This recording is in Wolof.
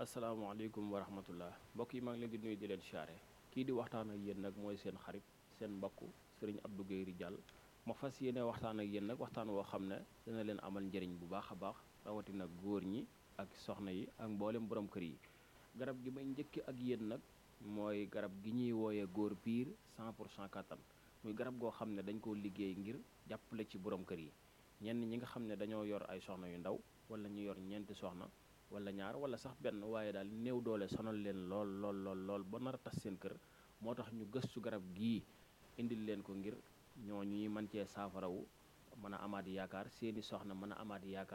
asalaamaaleykum wa rahmatullah mbokk yi maa ngi leen di nuyu di leen siyaare kii di waxtaan ak yéen nag mooy seen xarit seen mbokk sëriñ Abdou Guèye Ridial ma fas yéene waxtaan ak yéen nag waxtaan woo xam ne dina leen amal njëriñ bu baax a baax rawatina góor ñi ak soxna yi ak mboolem borom kër yi garab gi may njëkki ak yéen nag mooy garab gi ñuy wooyee góor piir 100 pour cent kattan muy garab goo xam ne dañ koo liggéey ngir jàppale ci borom kër yi ñenn ñi nga xam ne dañoo yor ay soxna yu ndaw wala ñu yor ñeenti soxna wala ñaar wala sax benn waaye daal néew doole sonal leen lool lool lool lool ba nar a tas seen kër moo tax ñu gëstu garab gii indil leen ko ngir ñoo ñuy mën cee saafarawu mën a amaat yaakaar seeni soxna mën a amaat yaakaar